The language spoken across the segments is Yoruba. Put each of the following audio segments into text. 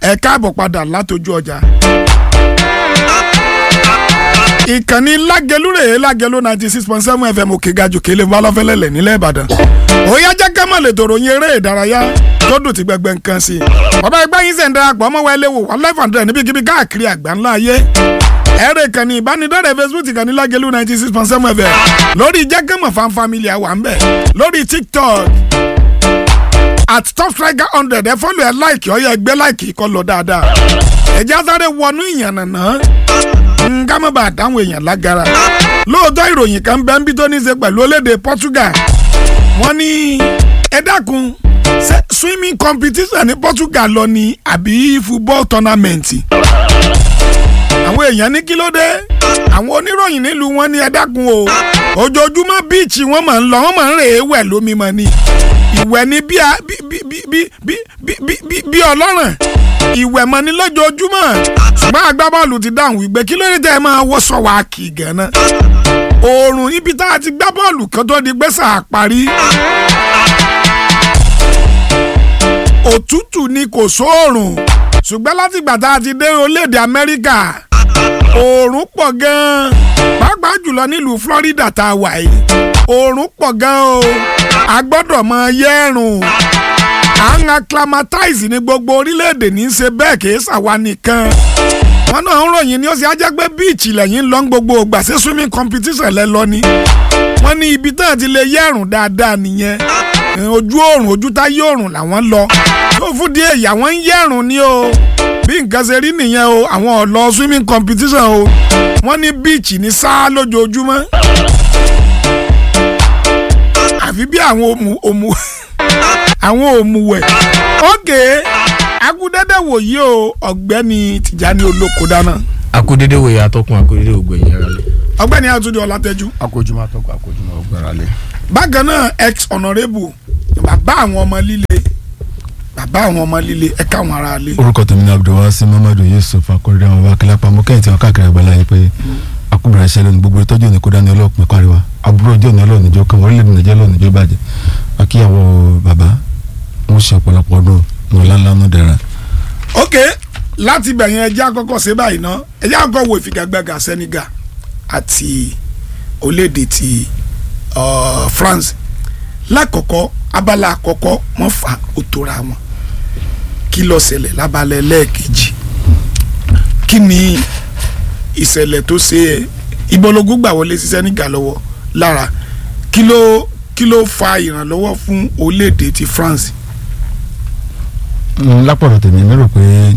ẹ káàbọ̀ padà látọjú ọjà. ìkànnì lágẹlú rèé lágẹlú ninety six point seven fm òkè gajù kélé balọ́fẹ́lẹ́lẹ̀ nílẹ̀ ìbàdàn. òyà jẹ́ kẹ́mọ̀ lè tòrò yin eré ìdárayá tó dùn ti gbẹgbẹ nǹkan sí i. bàbá ẹgbẹ́ yín sẹ̀ ń darapọ̀ ọmọ wẹlé wò one life hundred níbikíbi káàkiri àgbáńlá ayé ẹ̀rẹ̀ ìkànnì ìbánidọ́rẹ̀ facebook ìkànnì lágẹ̀lú ninety six point seven fm lórí jẹ́gẹ́mọ̀ fan family àwa ń bẹ̀ lórí tiktok at top striker hundred ẹ fọ́lù ẹ láìkì ọ̀yẹ́ ẹgbẹ́ láìkì kọ́ lọ dáadáa ẹ̀jẹ̀ asáré wọnú ìyànnànà ká má bàa dáhùn èèyàn lágara lóòótọ́ ìròyìn kan bẹ́ẹ̀ ń bí tó ní í ṣe pẹ̀lú olédè portugal wọ́n ní ẹ dákun ṣé swimming competition ní portugal lọ ni àbí football tournament àwọn èèyàn ní kí ló dé àwọn oníròyìn nílùú wọn ní ẹ dákun o ojoojúmọ́ bíìchì wọn máa ń lọ wọn máa ń rè é wẹ̀ lómi mọ́ ni ìwẹ̀ ni bí bí ọlọ́ràn ìwẹ̀ mọ́ ni lójoojúmọ́ ṣùgbọ́n agbábọ́ọ̀lù ti dáhùn wípé kí ló dé tẹ́ ẹ máa wọ́sọ̀ wá kì í gan-an oòrùn ibi tá a ti gbá bọ́ọ̀lù kan tó di gbèsè àparí òtútù ni kò sóòrùn ṣùgbọ́n látìgbà tá a ti dé orílẹ̀-èdè amẹ́ríkà oòrùn pọ̀ gan-an pàápàá jùlọ nílùú florida tá a wà yìí oòrùn pọ̀ gan-an o a gbọ́dọ̀ mọ yẹ́rùn à ń acclimatize ní gbogbo orílẹ̀-èdè ní í ṣe bẹ́ẹ̀ kì í ṣàwa nìkan wọn náà ń ròyìn ní ó sì á jẹ́ pé bíìchì lẹ́yìn lọ gbogbo ògbà sí swimming competition lẹ lọ ni wọ́n ní ibi tán ti lè yẹ́rùn dáadáa nìyẹn ojú oòrùn ojú táyé oòrùn làwọn lọ tó fún díẹ̀ ìyá wọn ń yẹ̀rùn ni o bí nǹkan ṣe rí nìyẹn o àwọn ọ̀lọ́ swimming competition o wọ́n ní bíìchì ní sáà lójoojúmọ́ àfi bí àwọn òmù òmù àwọn òmùwẹ̀ ókè akúdẹ́dẹ́ wòye o ọ̀gbẹ́ni Tìjání Olóko dáná. akúdédé wòye atọ́kùn akúdédé ògbẹ̀yìn ara lẹ̀. ọ̀gbẹ́ni Àtúndé Ọlátẹ́jú. akójúmọ́ atọ́kùn akójúmọ́ ọgbàrá lẹ̀. bákan náà ex honourable bàbá àwọn ọmọ líle bàbá àwọn ọmọ líle ẹ káwọn ará lé. orúkọ tèmi ní abdulwasi muhammadu yusuf akọrẹdẹ àwọn abakilá pamọ kẹyìn tí wọn káàkiri àgbàlá yìí pé akúbẹrẹ iṣẹ lónìí gbogbo ìtọ́jú òní kó dání ọlọ́pìn káríwá àbúrò ọjọ́ òní ọlọ́ọ̀ni jọ kan orílẹ̀-èdè nàìjíríà lọ́ọ̀ni jọ bàjẹ́ akíyàwó bàbá wọn ṣe ọ̀pọ̀lọpọ̀ ọdún ní ọ̀lànlánú dẹ̀ra. ok láti bẹ̀yẹn ẹjẹ́ àkọ́kọ́ ṣe báyìí ná ẹjẹ́ àkọ́kọ́ wo ìfigagbága Senegal àti orílẹ̀-èdè ti uh, France lákọ̀ọ́kọ́ abala àkọ́kọ́ wọ́n fa òtòrà wọn kí ló ṣẹlẹ̀ lábalẹ̀ lẹ́ẹ̀kejì kí ni ìṣẹ̀lẹ̀ tó ṣe ìbọ̀lógún gbà wọlé sí Senegal lọ́wọ́ lára kí ló kí ló fa ìrànlọ́wọ́ fún orílẹ̀-èdè ti France. lápọ̀rọ̀ tèmi mi rò pé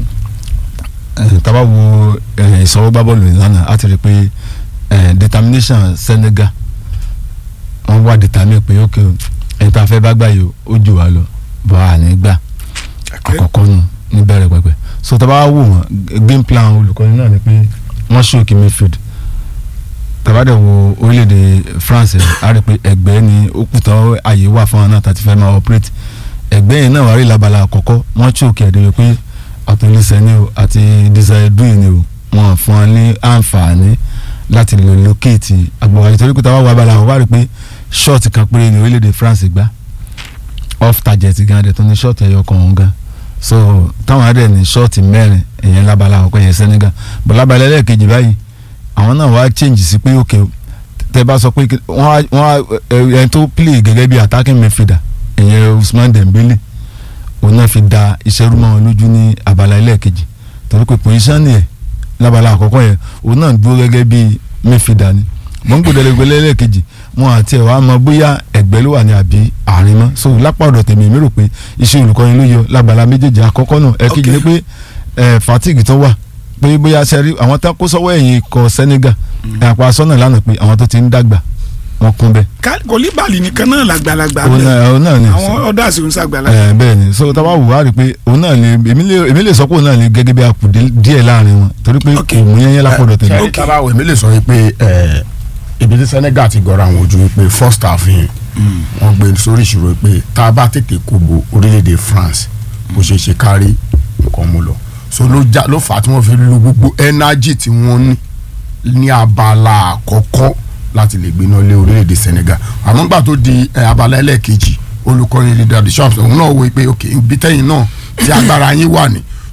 tábà wo ìsọwọ́ bá bọ́ọ̀lù lánàá á ti rí i pé determination Senegal wọ́n wá determine pé ok ẹni tá a fẹ́ bá gbà yìí ó jù wá lọ bọ́ à ní gbà àkọ́kọ́ nù níbẹ̀rẹ̀ pẹ̀pẹ̀ so tá a bá wò wọ́n game plan olùkọ́ni náà ni pé wọ́n ṣòkè midfield tàbá dẹ̀ wo orílẹ̀-èdè France á rí i pé ẹgbẹ́ ni ó kù tán àyè wà fún wọn náà tàti fẹ́ máa operate ẹgbẹ́ yẹn náà wà rí labala àkọ́kọ́ wọ́n ṣòkè ẹ̀dẹ̀ pé àtúnlẹ̀sẹ̀ ni o àti desire ni o wọ́n fún wọn ní àǹfààní láti lè locate agbọ̀wájú torí pé táwa wà abala àwọn wà rí i pé short kan péré ní orílẹ̀-èdè France gbá off target gan adẹ̀ tó ní short ẹ̀yọ kan òun gan so táwọn adẹ̀ ní short mẹ́rin ẹ̀yẹn lábala àkọ́kọ́ yẹn Senegal bọ̀ lábala ẹlẹ́ẹ̀kejì báyìí àwọn náà wá change sí pé ok tẹ bá sọ pé wọ́n wá ẹni tó play gẹ́gẹ́ bí attacking midfielder ẹ̀yẹn Ousmane Dembele òun náà fi da iṣẹ́ rú mọ́ wọn lójú ní abala ẹlẹ́ẹ̀kejì torí pé position yẹn lábala àkọ́kọ́ yẹn òun náà dúró gẹ́gẹ́ bí midfielder ni mọ̀ngbọ̀dẹ̀lẹ̀gbẹ̀lẹ̀ ẹlẹ́ẹ̀kejì wọn àti ẹ̀ wá mọ bóyá ẹ̀gbẹ́ ló wà ní àbí àárín mọ́ so lápá ọ̀dọ̀ tèmi mi rò pé iṣẹ́ olùkọ́ni ló yọ lábala méjèèjì àkọ́kọ́ náà ẹ̀kejì ni pé fatigue tó wà pé bóyá sẹ́rí àwọn tá kó sọ́wọ́ ẹ̀yìn ikọ̀ Senegal àpò asọ́nà lánàá pé àwọn tó ti ń dàgbà wọn kún bẹ́ẹ̀. kòlíbàlì nìkan náà làgbàlagbà òun náà ni àwọn ọ̀dà sì ń sàgbàlagbà. ẹ bẹ́ẹ̀ ni so tá a bá wù wá rí i pé òun náà ni èmi lè sọ pé òun náà ni gẹ́gẹ́ bí akùdé díẹ̀ láàrin wọn torí pé kò mú yẹn yẹn lápò tẹ̀lé. ṣe tábà wò èmi lè sọ pé ibi tí Senegal ti gọra àwọn ojú wípé first half yẹn wọ́n gbé sórí ìṣòro pé tá a bá tètè kóbo orílẹ̀-èdè France bó ṣe ṣe kárí nǹkan mú lọ so ló já ló fà á tí wọ́n fi lo gbogbo energy tí wọ́n ní ní abala àkọ́kọ́ láti lè gbiná lé orílẹ̀-èdè Senegal àmọ́ gbà tó di abala ẹlẹ́ẹ̀kejì olùkọ́ni leader the shops òun náà wò pé ok ibi tẹ́yìn náà tí agbára yín wà ní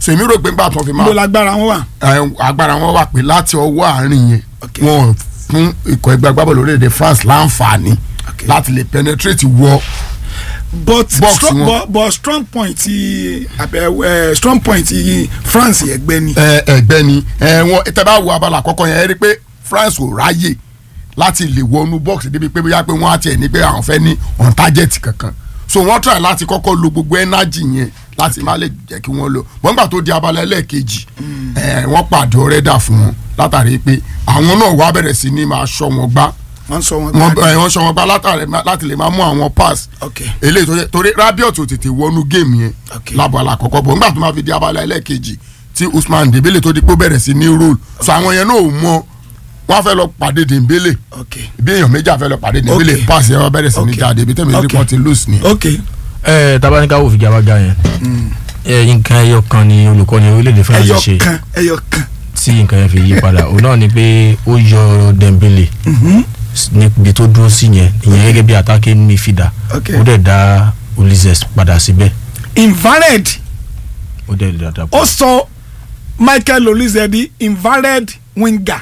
so èmi rò pé nígbà tó fi máa níbo lágbára wọn wà. ẹ, agbára wọn wà pé láti ọwọ́ àárín yẹn Ok. wọn fún ikọ̀ ẹgbẹ́ agbábọ́ọ̀lù orílẹ̀-èdè France láǹfààní Ok. láti lè penetrate wọ but Box strong, wọn. but, but strong point ti abẹ ẹ strong point ti France ẹgbẹ́ ni. ẹ, ẹgbẹ́ ni ẹ, wọn tẹ́ bá wo abala àkọ́kọ́ yẹn ẹ rí i pé France ò ráyè láti lè wọnú box débi pé bóyá pé wọ́n á tiẹ̀ ní pé àwọn fẹ́ ní on target kankan so wọ́n try láti kọ́kọ́ lo gbogbo energy yẹn láti má lè jẹ́ kí wọ́n lò wọ́n gbà tó di abala ẹlẹ́ẹ̀kejì ẹ, wọ́n pàdé ọ̀rẹ́dà fún wọn látàrí pé àwọn náà wá bẹ̀rẹ̀ sí ní máa ṣọ́ wọn gbá wọ́n sọ wọn. wọn gbá- ẹ, wọ́n ṣọ́ wọn gbá látàrí láti lè máa mú àwọn pass ok eléyìí tó yẹ torí Rabiot ò tètè wọnú géèmù yẹn Ok. lábala àkọ́kọ́ bọ̀ nígbà tó máa fi di abala ẹlẹ́ẹ̀kejì tí Usman Dembele tó di pé ó bẹ̀rẹ̀ sí ní role so àwọn yẹn náà ò mọ wọ́n á fẹ́ lọ pàdé Dembele ok bí èèyàn méjì á fẹ́ lọ pàdé Dembele Ok. pass yẹn wọ́n bẹ̀rẹ̀ sí ní Ok. jáde ibi tẹ́mi rí Ok. kan ti lose ni. ok ẹ tabanika wò figabaga yẹn ẹ nǹkan ẹyọ kan ni olùkọ́ni orílẹ̀-èdè France ẹyọ ṣe kan ẹyọ kan. tí nǹkan yẹn fi yí padà òun náà ni pé ó yọ Dembele níbi tó dúró sí yẹn ìyẹn gẹ́gẹ́ bí attacking midfielder Ok. ó dẹ̀ dá Ulises padà síbẹ̀ invalid ó dẹ̀ dá dá ó sọ Michael Olise di invalid winger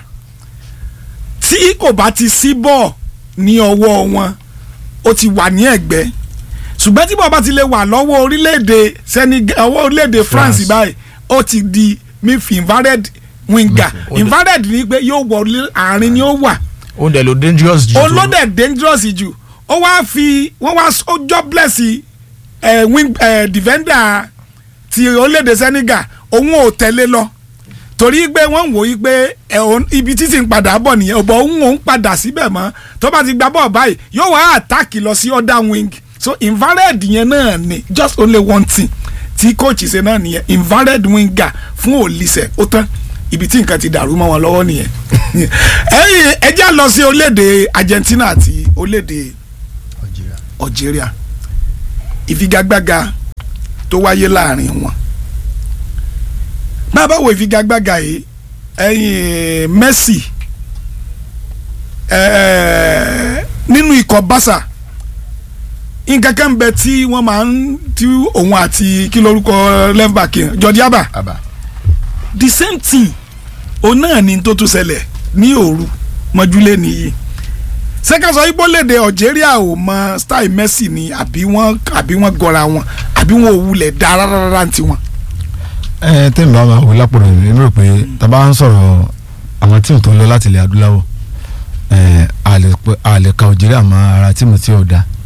tí kò bá ti sí bọ́ọ̀ ní ọwọ́ wọn ó ti wà ní ẹ̀gbẹ́ ṣùgbọ́n tí bọ́ọ̀ bá ti lè wà lọ́wọ́ orílẹ̀-èdè Senegal ọwọ́ orílẹ̀-èdè France France. báyìí ó ti di midf invalid winger Ó dẹ̀- invalid ni pé yóò wọ orí- àárín ni ó wà ó dẹ̀ lo dangerous jù tó- olódẹ dangerous jù ó wá fi wọ́n wá s- ó jobless ẹ̀ wing ẹ̀ defender ti orílẹ̀-èdè Senegal òun ò tẹ̀lé lọ torí pé wọ́n ń wò yí pé ẹ̀ òun- ibi títí ń padà bọ̀ nìyẹn ọ̀bọ̀ òun òun padà síbẹ̀ mọ́ tó bá ti gba bọ́ọ̀ báyìí yóò wá àtàkì lọ sí other wing so invalid yẹn náà ni just only one thing tí coach ṣe náà nìyẹn invalid winger fún Olise ó tán ibi tí nǹkan ti dàrú mọ́ wọn lọ́wọ́ nìyẹn ẹ̀yin ẹ já lọ sí orílẹ̀-èdè Argentina àti orílẹ̀-èdè Algeria ìfigagbága tó wáyé láàrin wọn bá a bá wo ìfigagbága yìí ẹ̀yin Messi ẹ̀ẹ́ nínú ikọ̀ Barca nǹkan kan bẹ tí wọ́n máa ń tí òun àti kí lórúkọ left back yẹn Jordi Alba Àbá. the same thing òun náà ni tó tún ṣẹlẹ̀ ní òru mọ́júlé nìyí sẹ́kàsọ ìbólèdè Algeria ò mọ style Messi ni àbí wọ́n àbí wọ́n gọra wọn àbí wọ́n ò wulẹ̀ dá rárá ti wọn. ẹ tẹ́mi bá máa wò lápòrò mi mi rò pé tàbá ń sọ̀rọ̀ àwọn tíìmù tó ń lọ láti ilẹ̀ adúláwọ̀ ẹ a lè pé- a lè ka Algeria mọ́ ara tíìmù tí ò da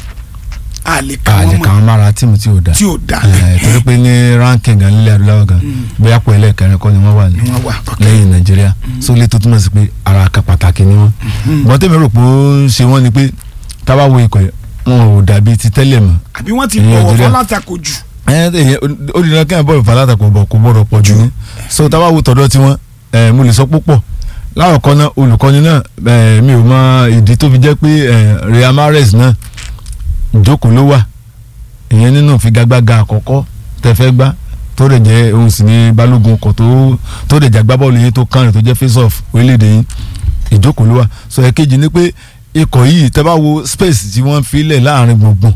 a lè ka a lè wọn ka mọ wọn mọ́ ara tíìmù tí ò da tí ò da ẹ torí pé ní ranking gan nílẹ̀ adúláwọ̀ gan bóyá pọ̀ ẹlẹ́ẹ̀kẹrin kọ́ ni wọ́n wà ní ni wọ́n wà. lẹ́yìn nàìjíríà sólè tó túmọ̀ sí pé ara kan pàtàkì ni wọ́n bọ́n tẹ́mi rò pé ó ń ṣe wọ́n ni pé tábà wo ikọ̀ yẹn wọn ò dàbí ti tẹ́lẹ̀ mọ́ àbí wọ́n ti Ní bọ̀wọ̀ Algeria. fún látakò jù. ẹ ẹ ó di náà kẹ́hìn bọ́ọ̀lù falátakò bọ̀ kó gbọ́dọ̀ pọ̀ jù ní so tábà wo tọ̀dọ̀ tiwọn ẹ mo lè sọ púpọ̀ láwọ̀kọ́ náà olùkọ́ni náà ẹ mi ò mọ ìdí tó fi jẹ́ pé ẹ Real Mahrez náà ìjókòó ló wà ìyẹn nínú ìfigagbága àkọ́kọ́ tẹ́ fẹ́ gbá tó dẹ̀ jẹ́ òun sì ní balógun ọkọ̀ tó tó dẹ̀ jàgbá bọ́ọ̀lù yìí tó kàn rìn tó jẹ́ face off orílẹ̀-èdè yìí ìjókòó ló wà so ẹ̀kejì ni pé ikọ̀ yìí tẹ́ bá wo space tí wọ́n fi lẹ̀ láàrin gbùngbùn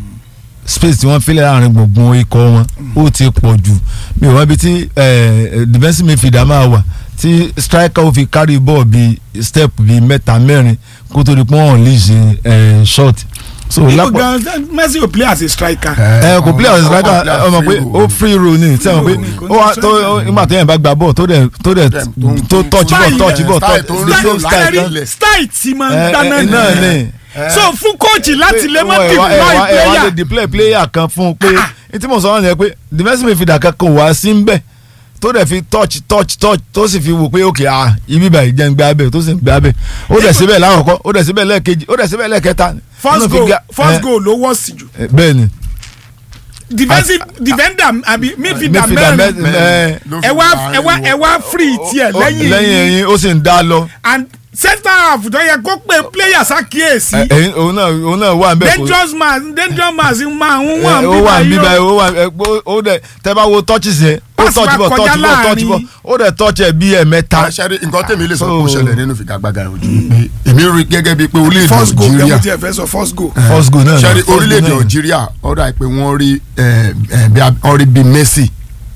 space tí wọ́n fi lẹ̀ láàrin gbùngbùn ikọ̀ wọn ó ti pọ̀ jù mi ò wá ibi tí eh, defensive midfielder máa wà tí striker ó fi carry ball bí step bí mẹ́ta mẹ́rin kó tó di pé wọ́n lè ṣe shot so Ibo lápò gan Messi ò play as a striker. ẹ kò play as a striker Ó play as ọmọ pé free ó free roll ni tí wọn pé Free roll ó wá ni, tó kò ní nígbà tó yẹn bá gba ball tó dẹ̀ tó dẹ̀ tó touch ball Style touch yẹn, ball style touch tó ń the lò same láti style rí. kan style tí máa ń ẹ dáná ẹ náà nìyẹn. ni so fún kóòtù láti lè má ẹ dìbò wá- ẹ láì wá- ẹ wá lè player deploy player kan fún un pé ní tí mo sọ wọn ni pé defensive midfielder kankan wá sí ń bẹ̀ tó dẹ̀ fi touch touch touch tó sì fi wò pé ok ah ibi báyìí jẹ́ ń gbé abẹ́ tó sì ń gbé abẹ́ ó dẹ̀ síbẹ̀ láwọ̀kọ́ ó dẹ̀ síbẹ̀ lẹ́ẹ̀kejì ó dẹ̀ síbẹ̀ lẹ́ẹ̀kẹta first nínú fi goal ga- first ẹ, goal ló wọ́ sí jù ẹ, bẹ́ẹ̀ ni defensive defender àbí midfielder midfielder mẹ́rin mẹ́- ẹ, ló fi ẹ wá wà ẹ wá ẹ wá free tiẹ̀ lẹ́yìn lẹ́yìn ẹ̀yìn ó sì ń dá lọ and center half tó yẹ kó pé player ṣàkíyèsí ẹ, ẹ̀yìn òun náà òun náà wà ń bẹ̀ kó- dangerous man dangerous man sì máa ń ẹ, wà ó wà ń ń bíbá bíbá ó wà ẹ, ó- ó dẹ̀ tẹ́ bá wo touches yẹn ó Pass touch wa ball kọjá touch ball touch láàrin. ball ó dẹ̀ touch ẹ̀ bí ẹ̀ mẹ́ta àṣẹrí nǹkan tèmi lè sọ pé ó So- ṣẹlẹ̀ nínú ìfigagbága ojú pé èmi rí gẹ́gẹ́ bíi pé orílẹ̀-èdè first goal Algeria kẹ́mi tí ẹ fẹ́ sọ first goal first goal náà ṣẹ́rí first goal orílẹ̀-èdè náà. Algeria ọ̀dà pé wọ́n rí ẹ, ẹ, bí a- wọ́n rí bíi Messi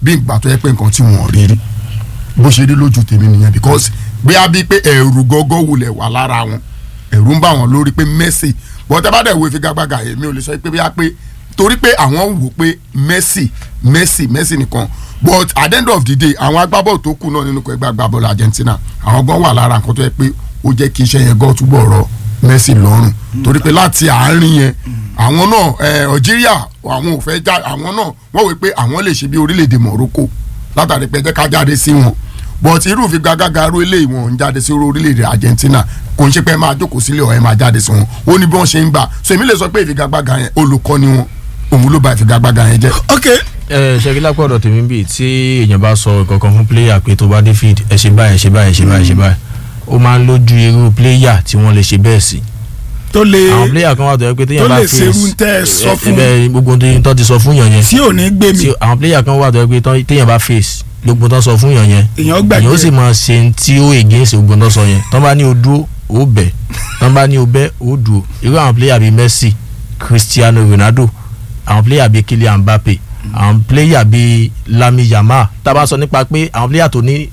bí ìgbà tó yẹ pé nǹkan tí wọ́n rí rí bó ṣe rí lójú tèmi nìyẹn because bí a bí pé ẹ̀rù gọ́gọ́ wulẹ̀ wà lára wọn ẹ̀rù ń bá wọn lórí pé Messi bọ́tẹ́ bá dẹ̀ wo ìfigagbága èmi ò lè sọ pé bí a pé torí pé àwọn wò pé Messi Messi Messi nìkan but at the end of the day àwọn agbábọ́ọ̀lù tó kù náà nínú ẹgbẹ́ agbábọ́ọ̀lù Argentina àwọn gan wà lára nǹkan tó yẹ pé ó jẹ́ kí iṣẹ́ yẹn gan túbọ̀ rọ Messi lọ́rùn torí pé láti àárín yẹn àwọn náà ẹ Algeria àwọn ò fẹ́ já àwọn náà wọ́n wò pé àwọn lè ṣe bí orílẹ̀-èdè Morocco látàrí pé ẹ jẹ́ ká jáde sí wọn but irú ìfigagbága aró eléyìí wọn ò ń jáde sí orílẹ̀-èdè Argentina kò ń ṣe pé ẹ máa jókòó sílé ọ̀ ẹ máa jáde sí wọn ó ní bí wọ́n ṣe ń gbà so èmi lè sọ pé ìfigagbága yẹn olùkọ́ni wọn òun ló ba ìfigagbága yẹn jẹ́. ok ẹ ṣe kí lápò ọ̀dọ̀ tèmi bíi tí èèyàn bá sọ kankan fún pléyà pé tó bá dé field ẹ ṣe báyìí ẹ ṣe báyìí ẹ ṣe báyìí ẹ ṣe báyìí ó máa ń lójú irú pléyà tí wọ́n lè ṣe bẹ́ẹ̀ sí tó lè àwọn pléyà kan wà tó yẹ pé tó téèyàn bá lè face ṣerú tẹ́ ẹ sọ fún ẹ gbogbo ohun tó- tó ti sọ fún yàn yẹn tí ò ní gbé mi tí àwọn pléyà kan wà tó yẹ pé tán- téèyàn bá face gbogbo tó sọ fún yàn yẹn èèyàn gbàgbé èèyàn ó sì máa ṣe ń tí ó against gbogbo tó sọ yẹn tán bá ní o dúró ó bẹ̀ tán bá ní o bẹ́ ó dúró irú àwọn pléyà bíi Messi Cristiano Ronaldo àwọn pléyà bíi Kylian Mbappe àwọn pléyà bíi Lami Yamal tá a bá sọ nípa pé àwọn pléyà tó ní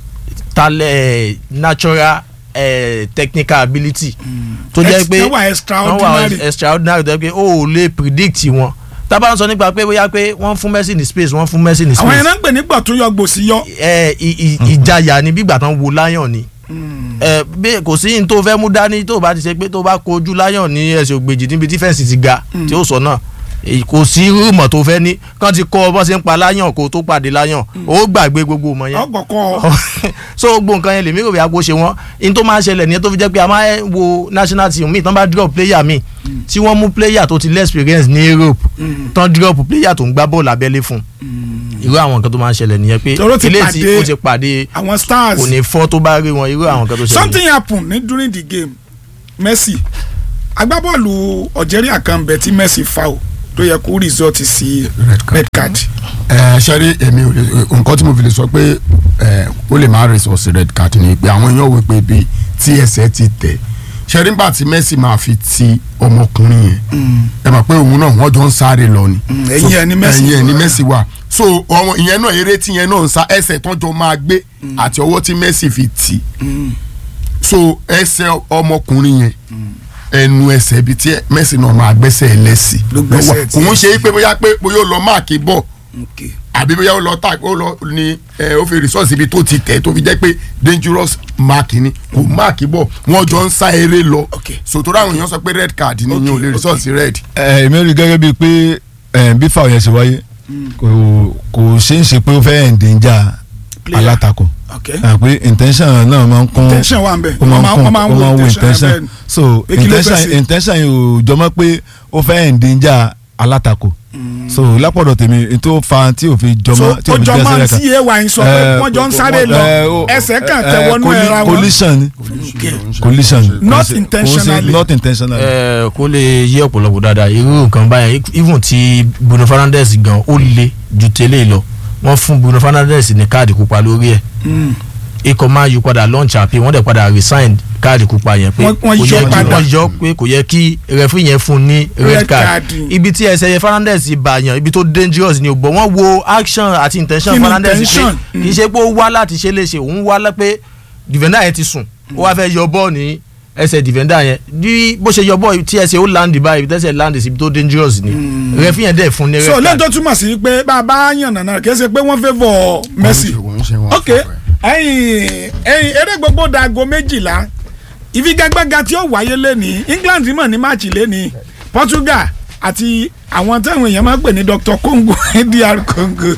talẹ̀ natural eh, technical ability tó jẹ́ pé Ex- wọ́n wà extraordinary. wọ́n wà extraordinary tó jẹ́ pé o ò lè predict wọn tá a bá ń sọ nípa pé bóyá pé wọ́n fún Messi ní space wọ́n fún Messi ní àwọn yẹn space náà ń pè ní gbọ̀tún yọ gbòsí yọ ẹ ì- ì- ìjayà ni bígbà tán wo lion ni ẹ bí kò sí ní tó fẹ́ mú dání tó bá ti ṣe pé tó bá kojú lion ní ẹsẹ̀ ògbèjì níbi tí fẹ́ǹsì ti ga tí ó sọ náà èyí kò sí rúmọ̀ tó fẹ́ ní kán ti kọ́ ọ bọ́ sí ń pa lion kó tó pàdé lion ó gbàgbé gbogbo ọmọ yẹn ọkọ̀ọ̀kọ̀ so gbogbo nǹkan yẹn lèmi rò bí agbo ṣe wọ́n in tó máa ń ṣẹlẹ̀ nìyẹn tó fi jẹ́ pé a máa ń wo national team míì tán bá drop player míì tí wọ́n mú player tó ti less experience ní Europe tán drop player tó ń gbá bọ́ọ̀lù abẹ́lé fún irú àwọn nǹkan tó máa ń ṣẹlẹ̀ nìyẹn pé Toro ti ilé tí pàdé ó ti pàdé àwọn stars kò ní fọ́ tó bá rí wọn irú àwọn nǹkan tó ṣẹlẹ̀ something happen ní during the game Messi agbábọ́ọ̀lù Algeria kan bẹ̀ tí Messi foul tó yẹ kó result sí Red card. red card ẹ ṣẹ́rí èmi ò lè nǹkan tí mo fi lè sọ pé ẹ ó lè máa resource red card ni pé àwọn èèyàn wò pé bí tí ẹsẹ̀ ti tẹ̀ ṣẹ́rí nígbà tí Messi máa fi ti ọmọkùnrin yẹn ẹ mọ̀ pé òun náà wọ́n jọ ń sáré lọ ni ẹ̀yìn ẹ̀ ni Messi ẹ̀yìn ẹ̀ ni wà. Messi wà so ọmọ ìyẹn náà eré tí yẹn náà ń sa ẹsẹ̀ tán jọ máa gbé àti ọwọ́ tí Messi fi tì so ẹsẹ̀ ọmọkùnrin yẹn ẹnu ẹsẹ̀ ibi tí Messi náà máa gbẹ́sẹ̀ ẹlẹ́sì Ló gbẹ́sẹ̀ kò tí- ń ṣe é pé bóyá pé bóyá ó lọ máàkì bọ̀ Okay. àbí bóyá ó lọ tà ó lọ ní ẹ ó fi resource ibi tó ti tẹ̀ tó fi jẹ́ pé dangerous mark ni kò mark bọ̀ wọ́n jọ ń sá eré lọ Okay. sòtò ráwọn èèyàn sọ pé red card ni Okay, yẹn ò lè resource red. ẹ èmi rí gẹ́gẹ́ bíi pé ẹ, bí fáwọn yẹn ṣe wáyé kò kò ṣe é ṣe pé ó fẹ́ ẹ̀ǹdẹ̀njà Player. alátakò Okay. ẹ pé intention náà máa ń kún Intention wà ń bẹ̀. ó máa ń Wọ́n kún máa- wọ́n máa ń ó wo máa ń wo intention intention yẹn bẹ́ẹ̀ ni. so Pé kí ló fẹ́ intention ṣe? intention yìí ò jọmọ́ pé ó fẹ́ ẹ̀ǹdẹ̀jà alátakò so lápọ̀dọ̀ tèmi tó fa tí ò fi so jọmọ́ tí ó ò fi jọ jẹ́ máa ń sẹ́lẹ̀ tí ay sọ pé Eh, wọ́n jọ ń sáré lọ Eh, ó- ẹsẹ̀ kan eh, tẹ wọnú colli- ẹ̀ra wọn. collision ni Okay. collision ni. Not Kò sí- intentionally. kò sí- not intentionally. ẹ kó lè yé ọ̀pọ̀lọpọ̀ dáadáa irú nǹkan báyẹn even ti Bruno Fernandes gan ó le ju tẹ́lẹ̀ lọ wọ́n fún Bruno Fernandes ní káàdì pupa lórí ẹ̀ Mm. ikọ̀ máa yí padà launch appeal wọ́n dẹ̀ padà resign káàdì pupa yẹn pé Wọ́n- wọ́n kò yọ yẹ kí padà. wọ́n yọ pé kò yẹ kí referee yẹn fún ní Red red card card. ibi tí ẹsẹ̀ yẹn Fernandes bàyàn ibi tó dangerous ni o bọ̀ wọ́n wo action àti intention Kí ni Fernandes pé intention? kì í ṣe pé ó wá láti ṣe léṣe òun wá lẹ́ pé defender yẹn ti sùn ó wá fẹ́ yọ bọ́ọ̀ ní ẹsẹ̀ defender yẹn bí bó ṣe yọ bọ́ọ̀ tí ẹsẹ̀ ó land báyìí tẹ́sẹ̀ land síbi tó dangerous ni referee yẹn dẹ̀ fún ní so red lẹ́yìn card tó túmọ̀ sí pé bá a bá yàn nànà kì í ṣe pé wọ́n favour Messi Wọ́n ń ṣe wọn ok ẹ̀yin ẹ̀yin eré gbogbo dago méjìlá ìfigagbága tí ó wáyé lẹ́ni England mọ̀ ní máàcì lẹ́ni Portugal àti àwọn táwọn èèyàn máa ń pè ní Dr Congo DR Congo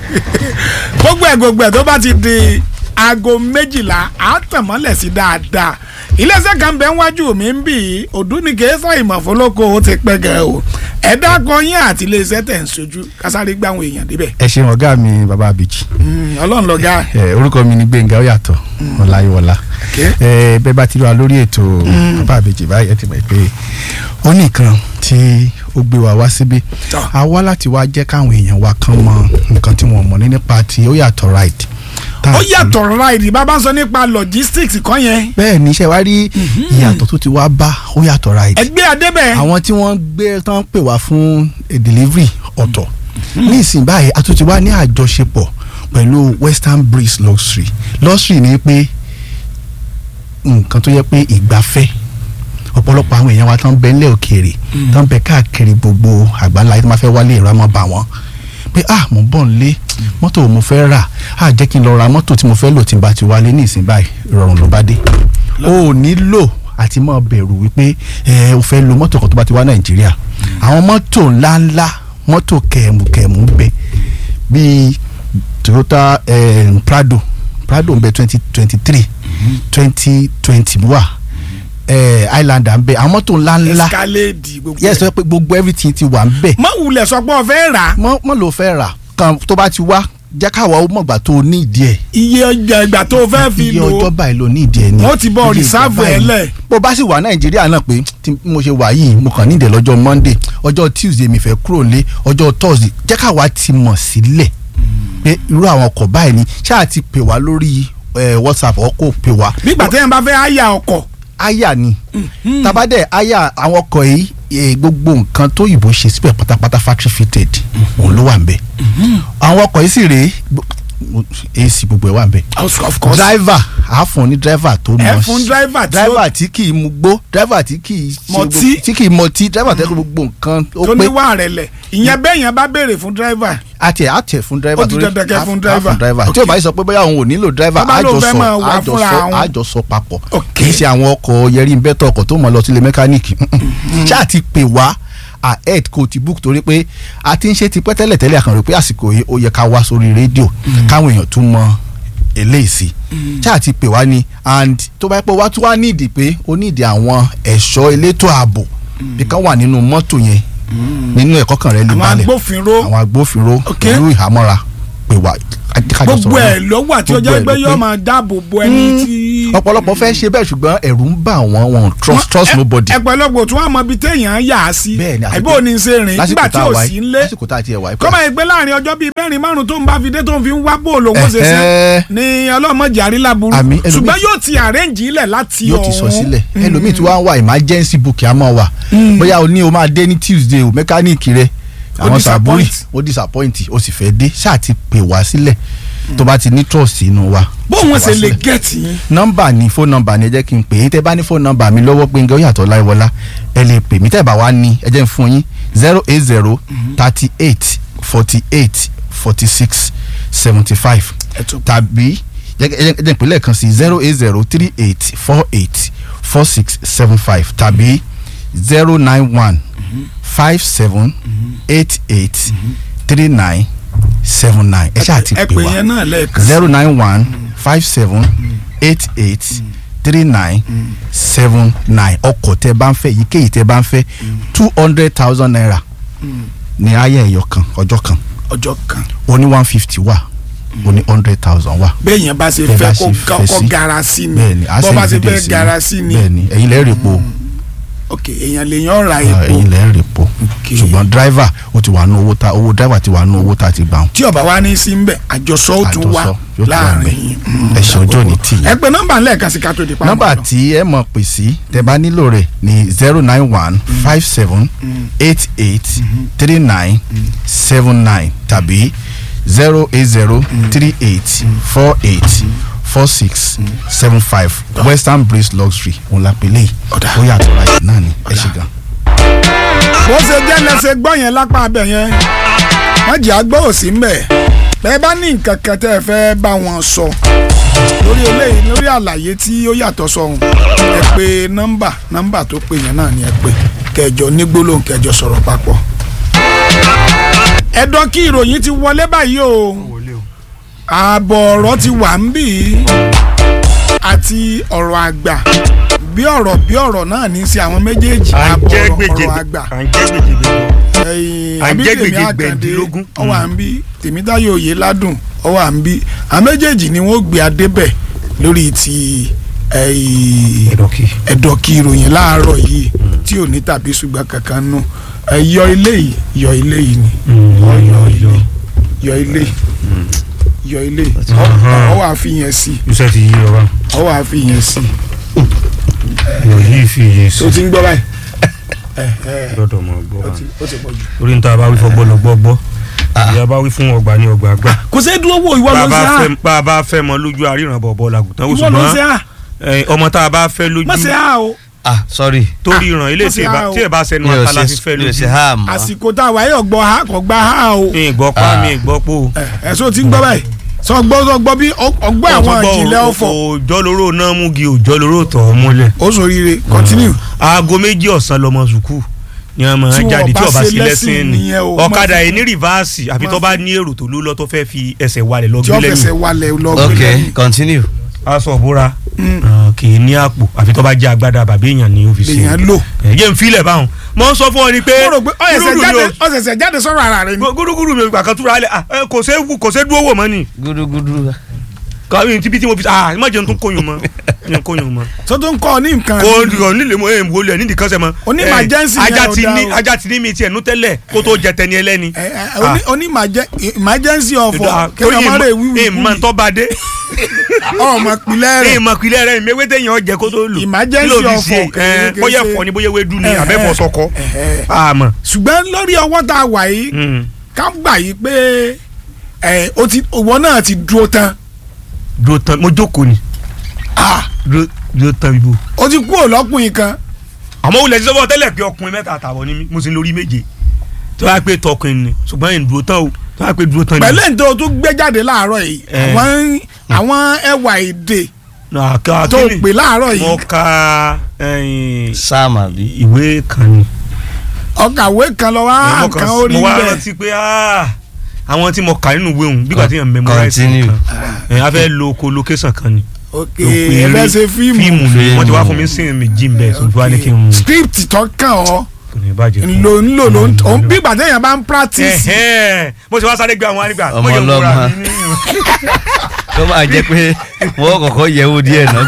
gbogbo ẹ̀ gbogbo ẹ̀ tó bá ti di aago méjìlá á tàn mọ́lẹ̀ sí dáadáa iléeṣẹ́ kan bẹ́ẹ̀ wájú mi ń bì í òdúnìkẹ́ ìmọ̀fólókò ó ti pẹ́ gẹ̀ o ẹ̀dá kan yín àti iléeṣẹ́ tẹ̀ ń sojú kásáré gbá àwọn èèyàn débẹ̀ ẹ ṣeun ọ̀gá mi bàbá abèjì Mm, ọlọ́run lọ́gá ẹ orúkọ mi ni gbẹ̀ngà ó yàtọ̀ ọláyíwọlá Okay. ẹ bẹ́ẹ̀ bá ti rí wa lórí ètò bàbá abèjì báyìí ẹ ti mọ̀ pé ó nìkan tí ó gbé wa wá síbí Tọ́. a wá láti wá jẹ́ káwọn èèyàn wa kan mọ nǹkan tí wọ́n mọ̀ ní nípa ti ó yàtọ̀ right Tá a ó sì- yàtọ̀ ráìdì bàbá ń sọ nípa logistics kan yẹn bẹ́ẹ̀ ni iṣẹ́ wa rí ìyàtọ̀ tó ti wá bá ó yàtọ̀ right ẹgbẹ́ adébẹ̀ àwọn tí wọ́n gbé tán pè wá fún a delivery ọ̀tọ̀ ní ìsìn báyìí a tún ti wá ní àjọṣepọ̀ pẹ̀lú western breeze luxury luxury ni pé nǹkan tó yẹ pé ìgbafẹ́ ọ̀pọ̀lọpọ̀ àwọn èèyàn wa tán bẹ nílẹ̀ òkèèrè tán bẹ káàkiri gbogbo àgbáńlá tó máa fẹ́ wálé ìrọ̀ àmọ́ bá wọn pé ah mo bọ̀ nílé mọ́tò mo fẹ́ rà ah jẹ́ kí n lọ ra mọ́tò tí mo fẹ́ lò tí n bá ti wálé ní ìsìn báyìí ìrọ̀rùn ló bá dé o ò nílò àti máa bẹ̀rù wípé ẹ o fẹ́ lo mọ́tò kan tó bá ti wá nàìjíríà àwọn mọ́tò ńláńlá mọ́tò kẹ̀mùkẹ̀mù ń bẹ bíi toyota eh, prado prado ń bẹ twenty twenty three twenty twenty wà eh, highlander ń bẹ àwọn mọ́tò ńláńlá escalade gbogbo yes sọ pé gbogbo everything ti wà ń bẹ má wulẹ̀ sọ pé o fẹ́ rà á. mọ́ mọ́ ló fẹ́ rà kan tó bá ti wá jẹ́ káwa ó mọ̀gbà tó ní ìdí ẹ̀ iye ọjà ìgbà tó o fẹ́ fi iye lò ọjọ́ ó báyìí ló ní ìdí ẹ̀ ni wọ́n ti bọ́ Iye ìgbà rìsáàfù ẹ̀ báyìí. lẹ̀. bó bá sì wà nàìjíríà náà pé tí mo ṣe wà yìí mo kàn ní ìdẹ̀ lọ́jọ́ monday ọjọ́ tuesday mi fẹ́ kúrò lé ọjọ́ thursday jẹ́ káwa ti mọ̀ sílẹ̀ pé irú àwọn ọkọ̀ báyìí ni ṣáà ti pè wá lórí eh, whatsapp ọkọ̀ pè wá nígbà téèyàn bá fẹ́ àyà ọkọ̀ aya ni tabadẹ aya àwọn ọkọ̀ yìí eh, gbogbo nǹkan tó yìnbó ṣe síbẹ̀ pátápátá factory fitted òun ló wà ń bẹ̀ àwọn ọkọ̀ yìí sì rèé gbo- ac gbogbo ẹ̀ wà ń bẹ̀ of course driver a fún ní driver tó Ẹ mọ̀ fún sí- driver tí ó- driver tí kì í mu gbó driver tí kì í ṣe Mọtí. gbogbo- tí kì í mọtí driver tẹ́ kó gbogbo nǹkan ó tó pé ní wà rẹ̀ lẹ̀ ìyẹn bẹ́ẹ̀ yẹn bá béèrè fún driver àti àtẹ fún driver Ó ti torí dandan kẹ́ a- fún a driver. driver tí o bá yìí sọ pé bóyá òun ò nílò driver Tó bá lóun fẹ́ àjọsọ máa wà fúnra àjọsọ òun. àjọsọ papọ̀ Ok. kì í ṣe àwọn ọkọ̀ yẹrí bẹ́tọ̀ ọkọ̀ tó mọ̀ lọ sílé mẹkáníìkì ṣáà ti pè wá ahead kò ti book torí pé a ti ń ṣe tipẹ́ tẹ́lẹ̀ tẹ́lẹ̀ àkànrò pé àsìkò yìí ó yẹ ká wá sórí rédíò káwọn èèyàn tún mọ eléyìí sí ṣáà ti pè wá ni and tó bá yẹ pé wá tún wá nídìí pé ó nídìí àwọn ẹ̀ṣọ́ elétò ààbò bí kan wà nínú mọ́tò yẹn nínú ẹ̀kọ́ kan rẹ̀ lè àwọn balẹ̀ agbófinró àwọn agbófinró Ok. pẹ̀lú ìhámọ́ra pè wá kájọ gbogbo sọ̀rọ̀ ẹ̀ náà. ló wà tí ó Gbogbo jẹ́ ẹ̀ pé ló yóò pé. máa dáàbò bo ẹni tí. ọ̀pọ̀lọpọ̀ fẹ́ ṣe bẹ́ẹ̀ ṣùgbọ́n ẹ̀rù ń bà wọ́n wọn ò trust trust Ẹ- nobody. ẹ̀pẹ̀lọpọ̀ tí wọ́n mọ ibi téèyàn yà á sí bẹ́ẹ̀ ni àbí òní ṣe rìn nígbà lásìkò tí tá a ò wà sí yìí ń lé lásìkò tá a ti ẹ̀ wà yìí. kọ́mọ ìgbé láàrin ọjọ́ bíi mẹ́rin márùn tó ń bá fi dé tó ń fi ń wá bó lòun ó ṣe ṣe Ẹ̀hẹ́. ni ọlọ́mọdé àríláburú Àmì, ẹlòmíì- ṣùgbọ́n yóò ti àrẹ́ǹjì ilẹ̀ láti yóò ti sọ ọ̀hún. sílẹ̀ ẹlòmíì tí wọ́n á wà emergency book á mọ̀ wà bóyá o ní o máa dé ní tuesday o mẹkáníìkì rẹ Ó àwọn sàbúrì disappoint. ó disappoint o sì fẹ́ dé ṣáà ti pè wá sílẹ̀ tó bá ti ní trust inú wa. bóun pè wá ṣe lè sílẹ̀. gẹ̀ẹ́tì yín nọ́mbà ni fóònù nọ́mbà ni ẹ jẹ́ kí n pè é tẹ́ bá ní fóònù nọ́mbà mi lọ́wọ́ Gbénga Oyèyàtọ̀ Láìwọlá ẹ lè pè mí tẹ́ bá wá ní ẹ jẹ́ n fún yín zero eight zero thirty eight forty eight forty six seventy five Ẹ tún- tàbí jẹ́ ẹ jẹ́ n pè lẹ́ẹ̀kan sí zero eight zero three eight four eight four six seven five tàbí zero nine one five seven eight eight three nine seven nine ẹ ṣáà ti ẹ pè pè wá yẹn náà lẹ́ẹ̀kan sí. zero nine one five seven eight eight three nine seven nine ọkọ̀ tẹ́ bá ń fẹ́ èyíkéyìí tẹ́ bá ń fẹ́ two hundred thousand naira ní ayé ẹ̀yọ kan ọjọ́ kan ọjọ́ kan ó ní one fifty wà ó ní hundred thousand wà. béèyàn bá ṣe Bẹ́ẹ̀ fẹ́ bá kó ṣe ga- fẹ́ kó sí. gara sí ni bẹ́ẹ̀ni a bó bá ṣe send video fẹ́ sí gara sí ni bẹ́ẹ̀ni ẹ̀yin lẹ rè po ok èèyàn lè yan ra ah, epo ẹ̀yin lẹ rè po Ok. ṣùgbọ́n driver ó ti wà nù owó ta owó driver ti wà nù owó ta ti gbà wọn. tí ọba wa ní sí ń bẹ àjọsọ ó tún wà Àjọsọ yóò tún wà láàrin ńbẹ̀. yín. ẹ ṣe ọjọ́ ní tì yín. ẹ pè nọ́mbà lẹ́ẹ̀kan sí ká tó di pa nọ́mbà tí ẹ mọ̀ pè sí tẹ́ bá nílò rẹ̀ ní zero nine one five seven eight eight three nine seven nine tàbí zero eight zero three eight four eight four six seven five western breeze luxury òun la pè léyìí Ọ̀dà. ó yàtọ̀ ra yìí náà ni ẹ ṣe gan. bó ṣe jẹ́ lẹ́sẹ̀ gbọ́ yẹn lápá abẹ yẹn wọ́n jẹ́ àgbọ̀ òsì ń bẹ̀ bẹ́ẹ̀ bá ní nǹkan kan tẹ́ ẹ fẹ́ bá wọn sọ lórí eléyìí lórí àlàyé tí ó yàtọ̀ sọ̀hún ẹ pé nọ́mbà nọ́mbà tó pè yẹn náà ni ẹ pé kẹjọ ní gbólóhùn kẹjọ sọ̀rọ̀ papọ̀. ẹ̀dọ́ kí ìròyìn ti wọlé báyìí o ààbọ̀ ọ̀rọ̀ ti wà ń bì í àti ọ̀rọ̀ àgbà bí ọ̀rọ̀ bí ọ̀rọ̀ náà ní í ṣe àwọn méjèèjì à ń ààbọ̀ jẹ́ ọ̀rọ̀ gbèjè ọ̀rọ̀ àgbà à ń jẹ́ gbèjè gbèjè. ẹyin À ń jẹ́ abídèmí gbèjè àkàndé gbẹ̀ndínlógún. ọwọ́ à ń bí tèmítáyọ̀ òye ládùn ọwọ́ à ń bí àwọn méjèèjì ni wọ́n gbé adébẹ̀ lórí ti ẹyìn ẹ̀dọ̀kì. ẹ̀dọ̀kì ìròyìn láàárọ̀ yìí tí ò ní tàbí ṣùgbọ́n kankan nù ẹ yọ ilé yìí yọ ilé yìí ni yọ yọ. yọ ilé yìí yọ ilé yìí Ọ̀hán. ọwọ́ àfihàn sí iṣẹ́ ti yí ọba ọwọ́ àfihàn sí yọ yìí fi yé sí tó ti ń gbọ́ báyìí ẹ ẹ lọ́dọ̀ mọ̀ gbọ́ ó wa. ti ó ti pọ̀ jù. orí ń ta bá wí fọgbọ́ lọ gbọ́ gbọ́ ìyá bá wí fún ọgbà ní ọgbà àgbà. kò sí dúró wò ìwọ ló ń bá ṣe a à fẹ́- bá a bá fẹ́ mọ lójú àríran bọ̀bọ̀ làgùntàn ó ìwọ ló ń ṣe ṣùgbọ́n à eh, ọmọ tá a bá fẹ́ lójú má ṣe à o ah sorry torí ìràn ilé má tí ṣe ẹ bá- á o. tí ẹ bá sẹnu mi ò àtàlà ṣe fífẹ́ mi ò ṣe lójú ha mọ́ àsìkò tá a wáyé ọgbọ ha kò gba ha o mi ì gbọ́ pa Ah. mi ì gbọ́ pò. ẹ̀sọ́ ti ń gbọ́ báyìí sọ gbọ́ sọ gbọ́ bí ọgbọ́ àwọn ìjìnlẹ̀ ọ̀fọ̀ òjò lóró náà mú gi òjò lóró tọ̀ ọ́ múlẹ̀. ó sòrire continue aago méjì ọ̀sán lọmọ sùkúù ni wọn máa Tí wọn jáde tí bá ọba ṣe sí lẹ́sìn lẹ́sìn ni nìyẹn o. ọ̀kadà yìí ní rìvásì àfi tó bá ní èrò tó ló lọ tó fẹ́ fi ẹsẹ̀ walẹ̀ lọ tí gbé ó fẹsẹ̀ lẹ́yìn walẹ̀ lọ gbé ok lẹ́yìn. continue aṣọ òbúra kì í ní àpò àfi tó bá jẹ́ agbádá bàbá èèyàn ní ọ́fíìsì lèèyàn lò. ẹ̀yẹ́ ń filẹ̀ báwọn mo ń sọ fún ọ ni pé mo rò pé ọ̀sẹ̀sẹ̀ gúdúgúdú jáde mi ọ̀sẹ̀sẹ̀ jáde sọ̀rọ̀ ara rẹ̀ ni. ò- gúdúgúdú mi ò gbà kan túra alẹ́ ah, eh, kò sé wù- kò sé dúró wò mọ́ ni gudugudu kàwé tíbi tí mo fi ah má jẹun tó kóyún mọ́ jẹun kóyún mọ́ tó tó ń kọ́ ọ ní nǹkan kò ni. kò nílé mo ẹ̀ ń wọlé ẹ̀ nídìí kan sẹ́ mọ́ Oní Eh, emergency yẹn ajá ò ti dá ní o. ajá ti ní mi tiẹ̀ nú tẹ́lẹ̀ kó tó jẹ tẹni ẹlẹ́ni Ẹ, ẹ, oní- oní emergen- emergency ọ̀fọ̀ kéèyàn má lè wíwú ìmọ̀ tó bá dé ọmọ pilẹ̀ rẹ̀ ìmọ̀ pilẹ̀ rẹ̀ ìmẹ̀wé téèyàn jẹ kó tó lò Emergency Kí ló fi ọ̀fọ̀ ṣe? kèé- Eh, kèé bóyá ṣe- ẹ̀fọ́ ni bóyá ewédú ni Eh, àbẹ́fọ́ eh, sọkọ eh, àmọ́ ṣùgbọ́n lórí ọwọ́ tá a wà yìí Mm. ká gbà yìí pé ẹ, o ti ìwọ náà ti dúró tán dúró tán mo jókòó ni Ah, dúró dúró tán bíbó o ti kú òlọ́kùnrin kan àmọ́ wulẹ̀ ti sọ́wọ́ tẹ́lẹ̀ pé ọkùnrin mẹ́ta àtàwọn ni mí mo sì ń lórí méje tó yà pé tọkùnrin ni ṣùgbọ́n yìí ń dúró tán o tó yà pé dúró tán ni. pẹ̀lú ètò tó gbé jáde láàárọ̀ yìí Eh. àwọn àwọn ẹwà èdè Nà, ká- tó kí ni? pè láàárọ̀ mo yìí ka ẹyin, sam àbí ìwé kan ni. ọkàwé kan lọ wá mo nǹkan kàn- orí mo wá bẹ́ẹ̀ rántí pé ah, àwọn tí mo kà nínú ìwé òun bí gbàtí yẹn memorize Continue. nǹkan ẹ̀ a fẹ́ lo ko location kan ni. ok Ló pe ẹ eré- fẹ́ ṣe fíìmù fíìmù ni wọ́n ti wá Fíìmù. fún mi sí méjì ń bẹ̀ ṣùgbọ́n wá ní kí n script tó kàn ọ́ kò ní bàjẹ́ fún ńlò ńlò ló ń Mm. òun bí ìgbà téèyàn bá ń practice Ẹ̀hẹ́n. mo ti wá sáré gbé àwọn arígbà Ọmọ ọlọ́mọ. tó máa jẹ́ pé wọ́n kọ́kọ́ yẹ̀wò díẹ̀ náà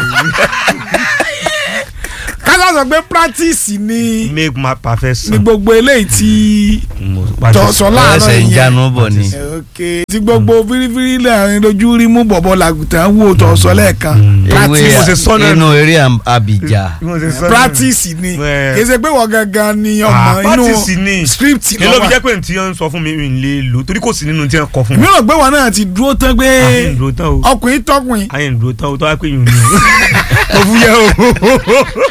kásá sọ pé practice ni make my ni perfection. gbogbo eléyìí tí tọ̀sọ̀ láàárọ̀ ẹsẹ̀ ń yẹn jánu bọ̀ ni ok tí gbogbo fírífírí lẹ́yìn lójú rí mú bọ̀bọ̀ làgùtàn wò tọ̀sọ̀ lẹ́ẹ̀kan Mm. ewé practice mo ṣe sọ náà inú eré Abija practice ni Ẹ. kì í ṣe pé wọ́n gangan ni ọmọ Ah, inú practice ni. script ní ló fi lọ́wọ́ jẹ́ pé ntí yẹn ń sọ fún mi mi ń lè lò torí kò sí nínú tí wọ́n kọ fún mi. mi rò pé wọn náà ti dúró tán pé ayé ń dúró tán o ọkùnrin tọkùnrin ayé ń dúró tán o tó wá pé yìí ń lò ó fúyẹ́ o.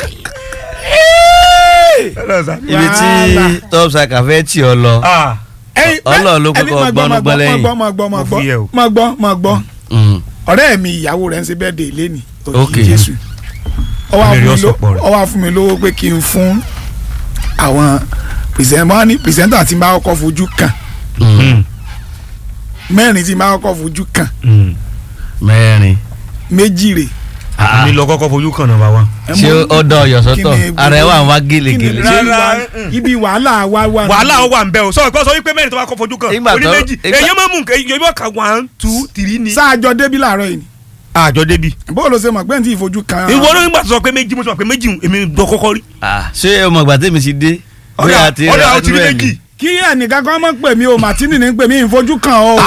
ibi tí Wàhálà. top striker fẹ́ tì ọ lọ Ah, ẹyin Ọlọ́run ló ẹni kọ́kọ́ máa gbọ́, gbọ́nú máa gbọ́ lẹ́yìn. máa gbọ́ máa gbọ́ máa Mo fi yẹ o. gbọ́ máa gbọ́ máa gbọ́ Mm. ọ̀rẹ́ mi ìyàwó rẹ̀ ń ṣe bẹ́ẹ̀ dé lẹ́nì Ok. jésù ó wá Ẹlẹ́rìí fún mi ló- ọ̀sọ̀pọ̀ rẹ̀. ó wá fún mi lówó pé kí n fún àwọn pìrìsẹ́ńtà ní pìrìsẹ́ńtà tí n bá kọ́kọ́ fojú kàn mm, mẹ́rin tí n bá kọ́kọ́ fojú kàn mm. mẹ́rin méjì rè mi lọ kọ́kọ́ fojú kan náà bá wa. Ẹ ṣé mọ̀- ó dán ọyọ sọ́tọ̀ kí ni ara ẹ wà ń wá kí ni gèlègèlè ibi Rárá, wà- mm. ibi wàhálà wa wà wàhálà ó wà ń bẹ o sọ ìkọ́ sọ wípé mẹ́rin tó bá kọ́ fojú kan Ìgbà oní tó- méjì ìgbà- èyí máa mú nǹkan èyí máa ka one two three ni. sáàjọ débi làárọ̀ yìí ni àjọ débi. bó ló ṣe mọ̀ pé n tí ìfojú kan ìwọ ló ń gbà tó sọ pé méjì mo sọ pé méjì èmi dọ kọ́kọ́ rí. Ah, ṣé ọmọ ìgbà tèmi ti dé ọ̀dà àti ọ̀dà ó ti rí rẹ̀ méjì. kí ẹnìkan kan mọ̀ pè mí o màtínì ní pè mí ìfojú kan o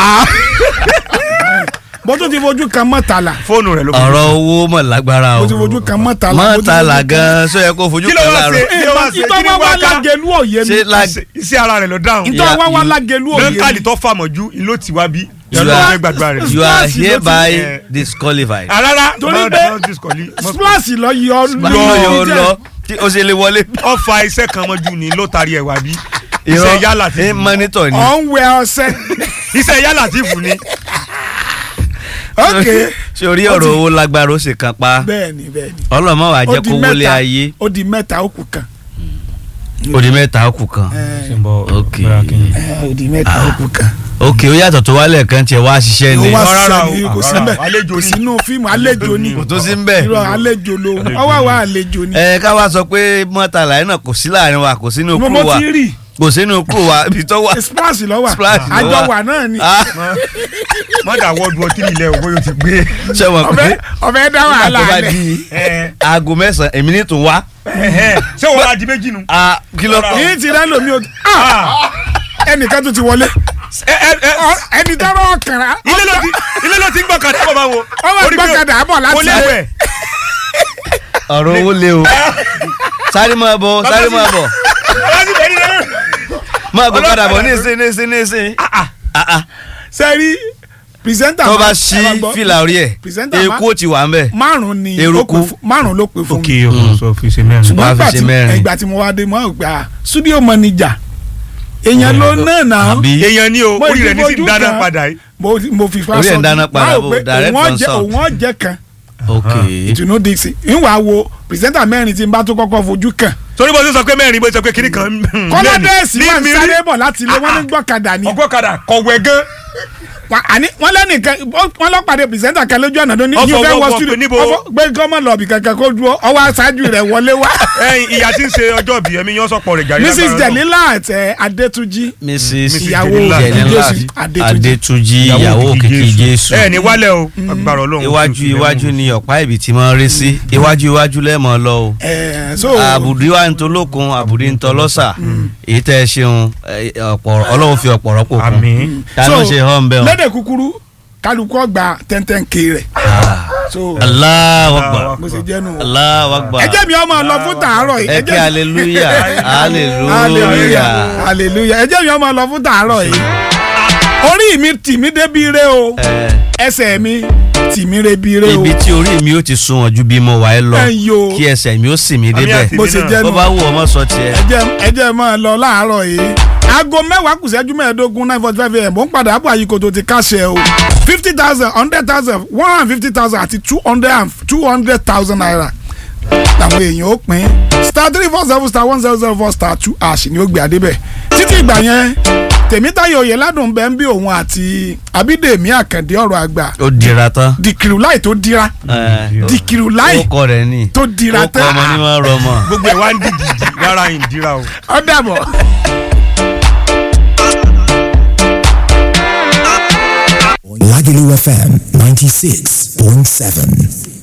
bó tún ti fojú kan mọ́tàlá fóònù rẹ̀ ló fojú. ọ̀rọ̀ owó mọ̀ lágbára o bó ti fojú kan mọ́tàlá bó ti mọ́tàlá fojú kan- gan sọ yẹ kó fojú Kí ló kan wá láàárọ̀ ṣe? Kí ló wá ṣe? ìtọ́ Kí ni wá wá wá ká? lágẹ̀lú òye mi ṣé lag iṣẹ́ ara rẹ̀ ló dáhùn. ìtọ́ wá wá you- lágẹ̀lú òye mi lọ́nkàlì tó fàmọ̀jú ló ti wá bí. You yọ̀ọ́ are- ló fẹ́ gbàdúrà rẹ̀. you are Splash ló ti- hereby Eh. disqualified. rárá Torí pé- splash lọ yọ lọ yọ lọ tí o ṣe lè wọlé. ọfà iṣẹ́ kan mọ́jú ni ló tarí ẹ̀ wá bí. Irọ́, iṣẹ́ yálà ti ẹ mọ́nítọ̀ ni. ọ̀ ń wẹ ọṣẹ iṣẹ́ yálà ti fún ni. ok ṣé orí ọ̀rọ̀ owó lágbára ó sì kan pa bẹ́ẹ̀ni bẹ́ẹ̀ni ọlọ́mọ wa ó jẹ́ di kó wọlé mẹ́ta ayé ó di mẹ́ta ó kù kan ó di mẹ́ta ó kù kan. ẹ Ok. ẹ, ó di mẹ́ta ó kù kan ok ó yàtọ̀ tó wálẹ̀ kan tiẹ̀ wá ṣiṣẹ́ ni ó wá rárá sísẹ ní o, kò rárá, síbẹ̀ àlejò kò ni. sínú fíìmù àlejò ni kò tó sí ń bẹ̀. irọ́ àlejò ló ọwọ́ àwa àlejò ni ẹ ká wá sọ pé mọ́tàlá yẹn náà kò sí láàrin wa kò sínú mo kúrò mo wa ti rí kò sínú kúrò wa ibi tó wà. splash lọ wà Splash ló àjọ wà. wà náà ni Ah, mọ́dà wọ́ọ̀dù ọtí ilẹ̀ ògbó yóò ti gbé. ṣé wọn ọbẹ̀ pé ọbẹ̀ dá nígbà wàhálà tó bá alẹ̀ di Ẹ, aago mẹ́sàn-án èmi ní tún wá. ẹ, ṣé wọ́n á di méjì nu. Ah, kí ló Rárá. yìí ti rẹ́ lómi o Ah! ẹnìkan tó ti wọlé ẹ ẹ ẹ Ọ- ẹni tọrọ ọkàrà ilé ló ti ilé ló ti ń gbọ́kadà bọ̀ bá wo. ọwọ́ Orí pé gbọ́kadà bọ̀ kò láti léwẹ̀. ọ̀rọ̀ owó lé o sáré máa bọ̀ sáré máa bọ̀ láti bẹ̀rẹ̀ rẹ̀. máa gbọ́ padà bọ̀ Ọlọ́kadà ní ìsín ní ìsín ní ìsín. Ah, ah. sẹ́rí pìrìsẹ́ńtà tó bá máa- ṣí ẹ máa gbọ́, fìlà orí ẹ̀ pìrìsẹ́ńtà máa- eku ó ti wà ń bẹ̀. márùn ni ó Eruku. pè fún- márùn ló pè fún ok mi ọkọ sọ fi ṣe mẹ́rin. ṣùgbọ́n Wàá fi ìgbà ṣe tí mẹ́rin. ìgbà tí mo wá dé mo á gbà studio manager èèyàn ló náà náà àbí èèyàn ní o Mo orí rẹ̀ ní sì ìfojú ń dáná kan. padà yìí. mo mo fi fa Orí ẹ̀ ń sọ dáná di- padà máa rò bò, pé direct òun from ọ̀jẹ̀- south. òun ọ̀jẹ̀ kan ok ìtùnú dixie ìwà wo pìrìsẹ́ńtà mẹ́rin tí n bá tó kọ́kọ́ fojú kàn torí bó ṣe sọ pé mẹ́rin bó ṣe sọ pé kiri kan. kọ́ládẹ́ẹ̀sì ní wà ń mi rí. sáré bọ̀ láti ilé wọn ní gbọ́kadà ni ọgbọ́kadà kọ̀wé gan. Wa- àní wọn lẹ́nìkan wọn lọ pàdé pìrìsẹ́ńtà kan lójú ọ̀nà tó ní Ọfọ yóò fẹ́ wọ- wọ wọ studio pé níbo? ọfọ gbé gọ́mọ̀ lọ́ọ̀bì kankan kó dúró ọwọ́ aṣáájú rẹ̀ wọlé wá ẹyin ìyá tí ń ṣe ọjọ́ bí ẹ̀mí yán sọ̀pọ̀ rẹ̀ jàre. mrs lágbára jelila àtẹ adétúnjì mrs ìyàwó Jẹ̀lélà Jésù, Adétúnjì. adétúnjì ìyàwó òkìkí jésù ẹ ní wálẹ̀ o agbára ọlọ́run. iwájú iwájú ni ọ̀pá ìbí tí máa ń rí sí iwájú iwájú lẹ́ẹ̀mọ́ lọ o ẹ so àbùdí wa ń tolókun àbùdí ń tọlọ́sà èyí tẹ́ ẹ ṣeun ẹ, ọ̀pọ̀ ọlọ́run fi ọ̀pọ̀ rọ́pò kún àmín. dáná ṣe hàn bẹ́ẹ̀ o lédè kúkúrú kálukú ọgbà tẹ́ntẹ́n ké rẹ̀ so Allahu Akbar bó ṣe jẹ́ nù. Allahu Akbar ẹ jẹ́ mi ọmọ lọ fún tàárọ̀ yìí ẹ kí hallelujah hallelujah hallelujah hallelujah ẹ jẹ́ mi ọmọ lọ fún tàárọ̀ yìí orí mi tì mí débi re o Ẹ, ẹsẹ̀ mi tì mí rebi re o ibi tí orí mi ó ti sun ọ̀jú bí mo wà ẹ́ lọ ẹ yo kí ẹsẹ̀ mi ó sì mí Àmì débẹ̀ àti bó ṣe jẹ́ bó nù bá wù ọmọ sọ tiẹ̀ ẹ jẹ́ ẹ jẹ́ máa lọ láàárọ̀ yìí aago mẹ́wàá kù ṣẹ́jú mẹ́ẹ̀ẹ́dógún nine forty five am ó ń padà bọ̀ àyíkòtò ti káṣẹ o fifty thousand hundred thousand one hundred and fifty thousand àti two hundred and two hundred thousand naira làwọn èèyàn ó pín star three four seven star one zero zero four star two ash ni ó gbé adébẹ̀ títí ìgbà yẹn tèmítáyọ̀ òye ládùn bẹ́ẹ̀ ń bí òun àti abídèmí àkàndé ọ̀rọ̀ àgbà ó dira tán dìkìrù láì tó dira Ẹ, dìkìrù láì ó kọ rẹ̀ ní tó dira ó kọ tán ọmọ ní máa ń rọ ọmọ. gbogbo ẹ̀ wá ń dìdì rárá yìí ń dira o. ó dàbọ̀. Lagelu FM 96.7.